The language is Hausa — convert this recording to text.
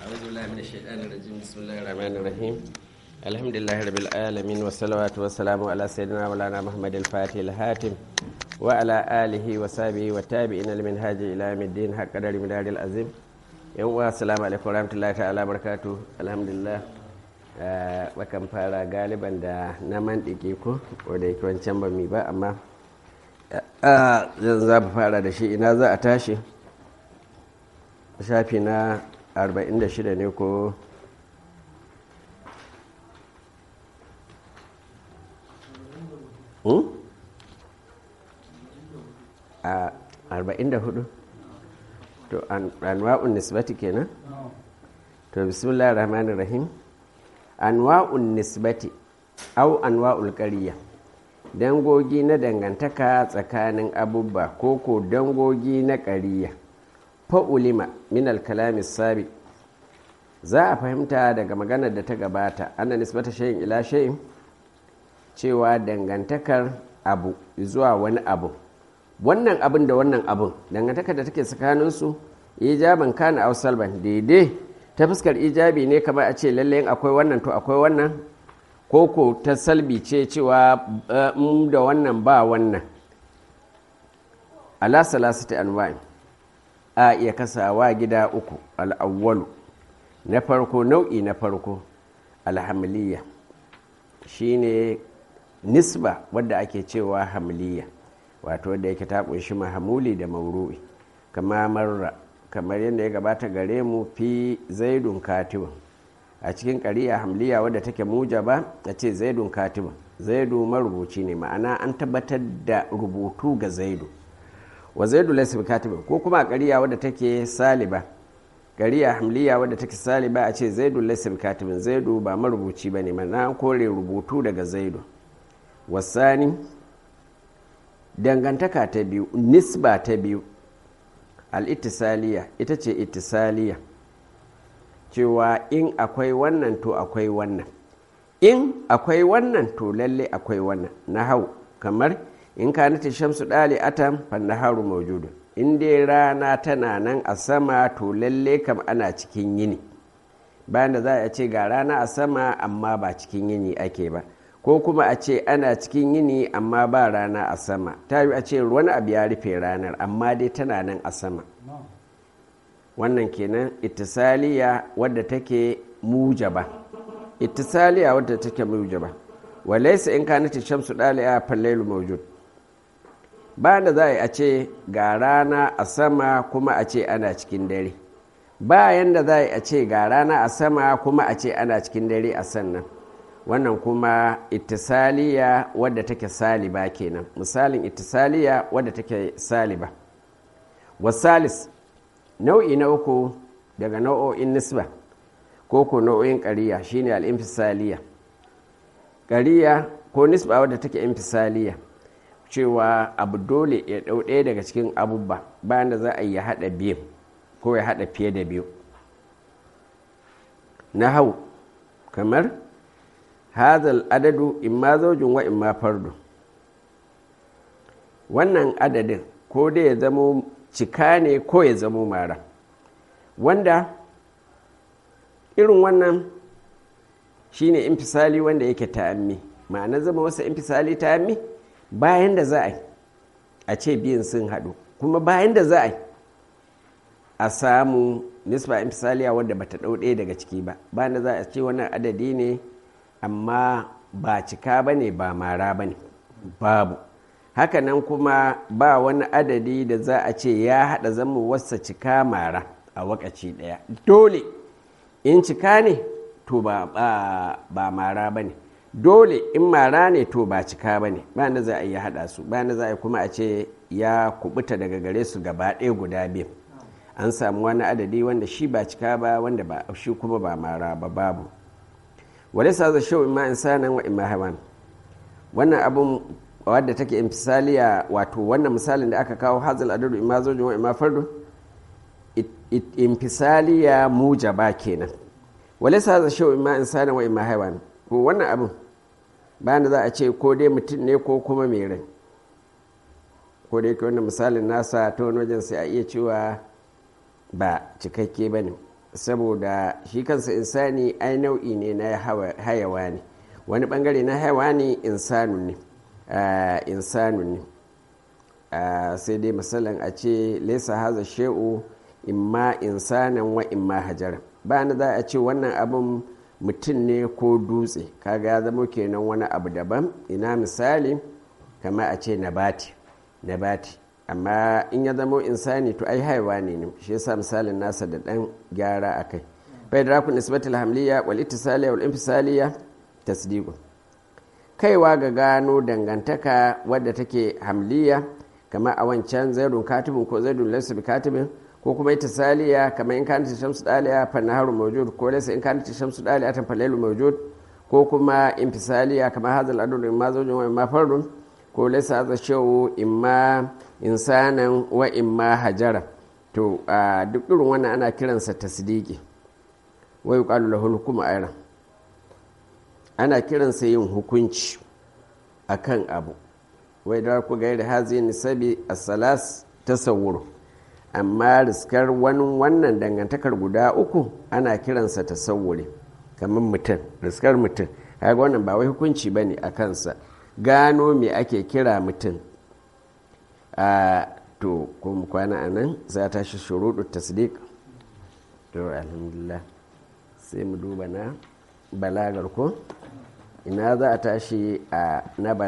أعوذ بالله من الشيطان الرجيم بسم الله الرحمن الرحيم الحمد لله رب العالمين والصلوات والسلام على سيدنا مولانا محمد الفاتح الهاتم وعلى آله وصحبه والتابعين لمنهاج إلى يوم الدين حق قدر مدار العظيم يوم السلام عليكم ورحمة الله تعالى وبركاته الحمد لله bakan fara galiban da na mandike ko wadda yake wancan ba mi ba amma zan za fara da shi ina za a tashi shafi na 46 ne ko a 44 to anwa'un nisbati kenan to bismillahir rahmanir rahim anwa'un nisbati au anwa'ul qariya dangogi na dangantaka tsakanin abubba ko ko dangogi na ƙariya fa'ulima min alkalami sabi za a fahimta daga maganar da ta gabata ana nisbata shayin ila shayin cewa dangantakar abu zuwa wani abu wannan abin da wannan abin dangantakar da take tsakaninsu ijaban kana au salban daidai ta fuskar ijabi ne kamar a ce lalle akwai wannan to akwai wannan koko ta salbi ce cewa da wannan ba wannan ala salasati anwa'in a iya kasawa gida uku al'awwalu na farko nau'i na farko alhamiliya shine nisba wadda ake cewa hamiliya wato wadda yake ta kunshi mahamuli da mauru'i kama marra kamar yadda ya gabata gare mu fi zaidun katibun a cikin ƙari'a hamliya wadda take mujaba a ce zaidun katibun zaidu marubuci ne ma'ana an tabbatar da rubutu ga zaidu wa zaidu laysa katibun ko kuma a ƙari'a wadda take saliba ƙari'a hamliya wadda take saliba a ce zaidu laysa katibun zaidu ba marubuci bane ma'ana kore rubutu daga zaidu wasani dangantaka ta biyu nisba ta biyu al'itisaliya ita ce itisaliya cewa in akwai wannan to akwai wannan in akwai wannan to lalle akwai wannan na hau kamar in ka nata shamsu ɗali atam fannaharu maujudu in dai rana tana nan a sama to lalle kam ana cikin yini bayan da za a ce ga rana a sama amma ba cikin yini ake ba ko kuma a ce ana cikin yini amma ba rana a sama ta yi a ce wani abu ya rufe ranar amma dai tana nan a sama wannan kenan ittisaliya wadda take mujaba ittisaliya wadda take mujaba walaisa in kanata shamsu daliya fallailu mawjud ba da za a ce ga rana a sama kuma a ce ana cikin dare bayan da za a ce ga rana a sama kuma a ce ana cikin dare a sannan wannan kuma ittisaliya wadda take saliba kenan misalin ittisaliya wadda take saliba wasalis nau'i na uku daga nau'o'in nisba ko ko nau'o'in ƙariya shine al'infisaliya ƙariya ko nisba wadda take infisaliya cewa abu dole ya ɗau ɗaya daga cikin abubba bayan da za a yi haɗa biyu ko ya haɗa fiye da biyu na hau kamar hazal adadu imma zaujin wa imma fardu wannan adadin ko dai ya zamo cika ne ko ya zamo mara wanda irin wannan shine infisali wanda yake ta'ammi ma'ana zama wasa infisali ta'ammi bayan da za a yi a ce biyan sun haɗu kuma bayan da za a yi a samu nisba infisaliya wadda bata ɗau ɗaya daga ciki ba bayan da za a ce wannan adadi ne amma ba cika ba ne ba mara ba ne babu hakanan kuma ba wani adadi da za a ce ya haɗa zama wasa cika mara a wakaci ɗaya dole in cika ne to ba, ba, mara ba ne dole in mara ne to ba cika ba ne ba da za a yi haɗa su ba da za a yi kuma a ce ya kubuta daga gare su gaba ɗaya guda biyu an samu wani adadi wanda shi ba cika ba wanda ba shi kuma ba mara ba babu wale sa za shau imma insanan wa imma hawan wannan abun wadda take imsaliya wato wannan misalin da aka kawo hazal adadu imma zojin wa imma fardu imfisaliya mujaba kenan wale sa za shau imma insanan wa imma hawan ko wannan abun bayan da za a ce ko dai mutum ne ko kuma mai rai ko da yake wannan misalin nasa ta wani wajen sai a iya cewa ba cikakke ba ne saboda shi kansa insani ai nau'i ne na hayawa ne wani bangare na hayawa ne insanu ne insanu ne sai dai misalin a ce laisa haza she'u imma insanan wa imma hajara ba na za a ce wannan abin mutum ne ko dutse kaga ya zama kenan wani abu daban ina misali kama a ce nabati nabati amma in ya zama insani to ai haiwa ne ne shi yasa misalin nasa da dan gyara a kai bai da rakun nisbatul hamliya wal ittisaliya wal infisaliya tasdiqu kaiwa ga gano dangantaka wadda take hamliya kamar a wancan zaidun katibin ko zaidun laysa bi katibin ko kuma ittisaliya kamar in kanat shamsu daliya fa naharu mawjud ko laysa in kanat shamsu daliya tan falailu mawjud ko kuma infisaliya kamar hadal adud ma zawjun wa ma fardun ko laysa hadha shawu imma insanan wa imma hajara to duk irin wannan ana kiransa tasdiki wa yuqalu lahu hukmu ayran ana kiransa yin hukunci akan abu wai da ku gairi hazi nisabi as-salas tasawwur amma riskar wani wannan dangantakar guda uku ana kiransa tasawwuri kamar mutum riskar mutum kaga wannan ba wai hukunci bane a kansa gano me ake kira mutum a to kuma kwana a nan za ta shi shuruɗu tasdiq to alhamdulillah sai mu duba na balagar ko ina za a tashi a na